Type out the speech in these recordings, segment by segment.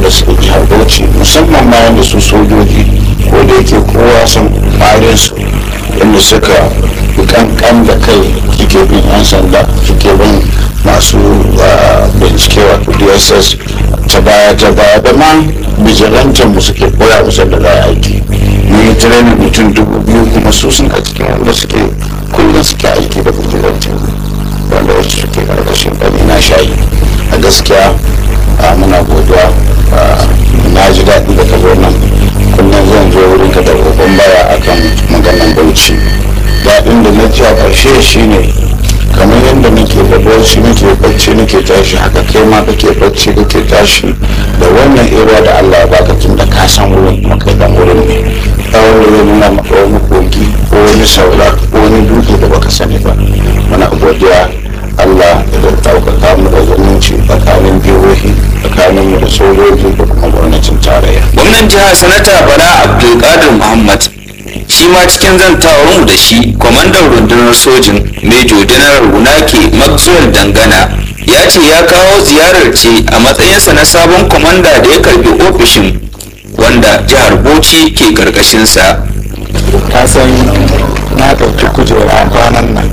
wanda suke jihar bauchi musamman ma wanda su sojoji ko da yake kowa san ƙwarin su inda suka fi kankan da kai suke bin yan sanda suke bin masu bincike wato dss ta baya ta baya da ma bijilantar mu suke koya musu da za a aiki mun yi training mutum dubu biyu kuma su suna cikin wanda suke kullum suke aiki da bijilantar wanda wasu suke karkashin ɗani na shayi a gaskiya muna godiya na ji daɗi da ka zo nan kullum zan zo wurin ka da roƙon baya akan maganan bauchi daɗin da na ji a ƙarshe shine kamar yadda nake da bauchi nake bacci nake tashi haka kai ma kake bacci kake tashi da wannan area da Allah ya baka tun da ka san wurin kuma kai dan wurin ne tsawon da zai nuna maka wani kogi ko wani saura ko wani dutse da baka sani ba muna godiya Allah ya ɗaukaka mu da zumunci tsakanin jihohi tsakanin mu da sojoji da kuma gwamnatin tarayya. gwamnan jihar sanata bala abdulkadir muhammad shi ma cikin zantawar mu da shi kwamandan rundunar sojin mejo janar wunake maxwell dangana ya ce ya kawo ziyarar ce a matsayinsa na sabon kwamanda da ya karbi ofishin wanda jihar bauchi ke karkashinsa ka san na ɗauki kujera kwanan nan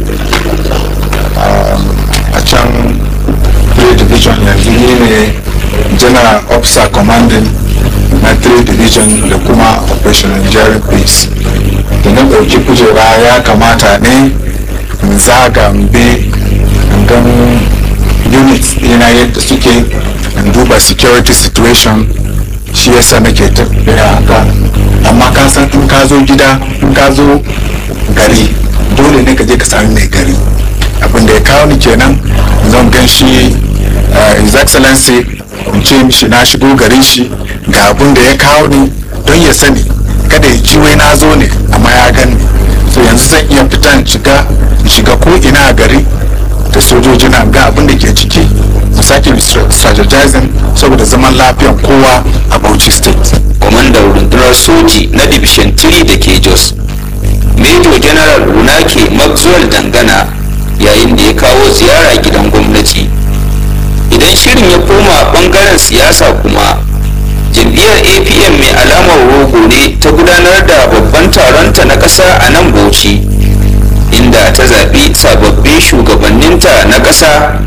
a can three division yanzu ni ne general officer commanding na three division da kuma operation enduring peace da na ɗauki kujera ya kamata ne in zaga mbe in gan units ɗina yadda suke in duba security situation shi yasa nake tafiya haka amma ka san in ka zo gida in ka zo gari dole ne ka je ka sami mai gari abin da ya kawo ni kenan zan gan shi his excellency in ce mishi na shigo garin shi ga abin da ya kawo ni don ya sani kada ya ji wai na zo ne amma ya gani so yanzu zan iya fita in shiga in shiga ko ina a gari da sojoji na ga abin da ke ciki mu sake strategizing saboda zaman lafiyan kowa a Bauchi state kwamandan rundunar soji na division 3 da ke jos major general runake maxwell dangana yayin da ya kawo ziyara gidan gwamnati idan shirin ya koma bangaren siyasa kuma jam'iyyar apm mai alamar rogo ne ta gudanar da babban taronta na ƙasa a nan bauchi inda ta zaɓi sababbin shugabanninta na ƙasa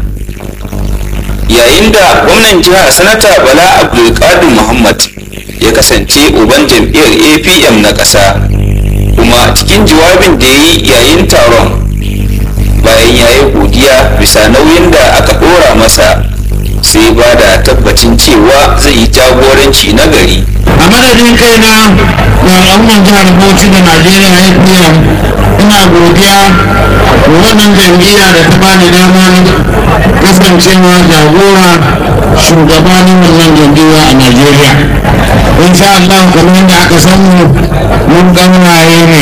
yayin da gwamnan jiha sanata bala abdulkadir muhammad ya kasance uban jam'iyyar apm na ƙasa kuma cikin jawabin da ya yi yayin taron bayan ya yi godiya bisa nauyin da aka ɗora masa sai ba da tabbacin cewa zai yi jagoranci na gari a madadin kaina da al'ummar jihar bauchi da najeriya apm ina godiya da wannan jam'iyya da ta bani damar kasancewa jagora shugabanin wannan jam'iyya a najeriya insha Allah kamar yadda aka samu mun ganwaye ne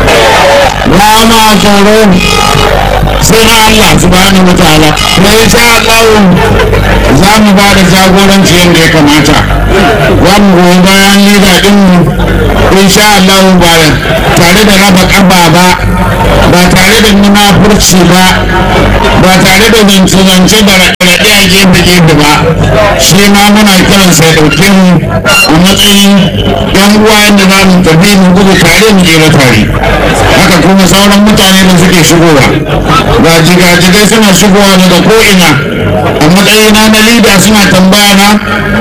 ba ma tsoro sai na Allah subhanahu wa ta'ala kuma insha Allah za mu ba da jagoranci yadda ya kamata za mu goyi bayan lida ɗinmu insha Allah ba tare da raba ƙaba ba ba tare da munafurci ba ba tare da zance-zance da raɗe a gefe-gefe ba shi ma muna kiran sai ɗauke mu a matsayin yan uwa yadda za mu tafi mu gudu tare mu jera tare haka kuma sauran mutane da suke shigowa ga jigajigai suna shigowa daga ko'ina a matsayina na lida suna tambaya na